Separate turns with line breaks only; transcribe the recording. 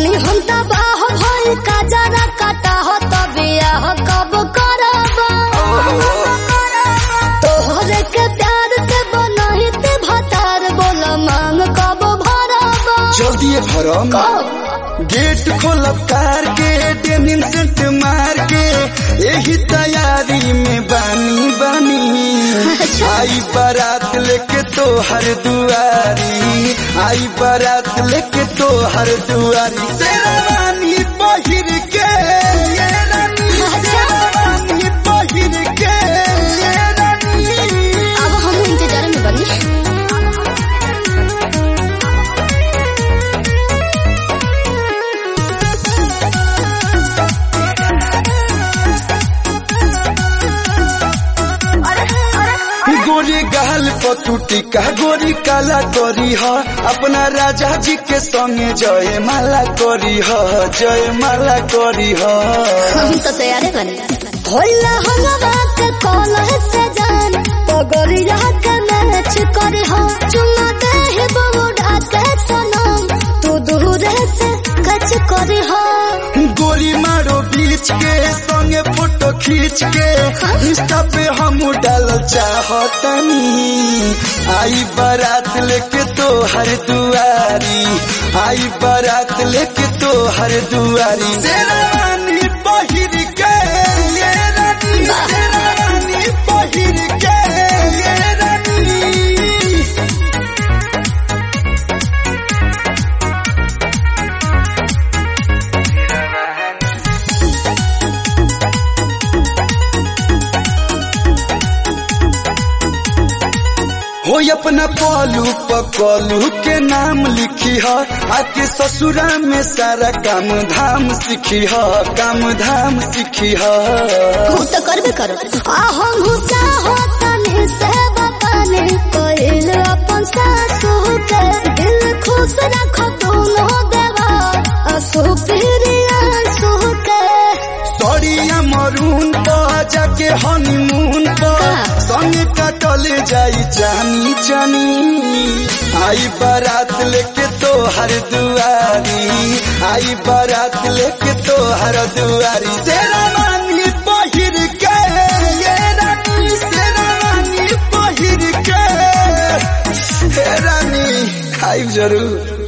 बानी हम तबाह भई का जरा काटा हो तबे आह कब करबा तोहरे के प्यार से बनही ते भतार बोल मांग कब भरबा
जल्दी भरम गेट खोलब कार के डेनिम सेंट मार के यही तैयारी में बानी बानी आई बारात लेके तो हर दुआरी आई बारात लेके तो हर दुआरी शेरवानी पहिर के ये रानी शेरवानी पहिर के ये रानी
अब हम इंतजार में बनी
गोरी गहल पतुटी का गोरी काला करी ह अपना राजा जी के संगे जय माला करी ह जय माला करी ह
हम तो तैयार बनी भोला हलवा के कॉलर से जान पगड़िया के मैच करे हो चुमा दे हे बबूढ़ा के सनम तू दूर से कच करे हो
गोली मारो बीच के संगे फोटो खींच के इंस्टा पे हम डाल चाहतनी आई बारात लेके तो हर दुआरी आई बारात लेके तो हर दुआरी शेरवानी पहिर के ये रानी शेरवानी पहिर के ये रानी हो अपना पलू पकलू के नाम लिखी ह आके ससुरा में सारा काम धाम सीखी ह काम धाम सीखी ह
हम तो करबे करो आ हम चाहो तने से बताने कोइल अपन सासू के दिल खुश रखो दोनों देवा असु प्रिया सु के
सड़िया मरून पर जाके हनीमून पर संगे कटल जाई जानी जानी आई बारात लेके तो हर दुआरी आई बारात लेके तो हर दुआरी शेरवानी पहिर के ये रानी शेरवानी पहिर के हे रानी आई जरूर